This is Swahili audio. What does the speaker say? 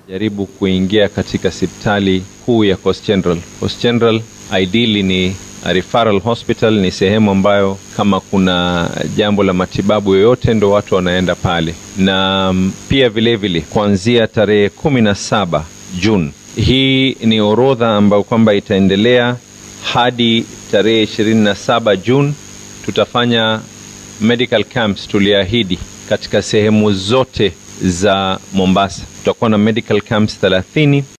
jaribu kuingia katika hospitali kuu ya Coast General. Coast General ideally ni a referral hospital, ni sehemu ambayo kama kuna jambo la matibabu yoyote ndo watu wanaenda pale, na mm, pia vilevile kuanzia tarehe kumi na saba Juni. Hii ni orodha ambayo kwamba itaendelea hadi tarehe 27 Juni. Tutafanya medical camps, tuliahidi katika sehemu zote za Mombasa. Tutakuwa na medical camps 30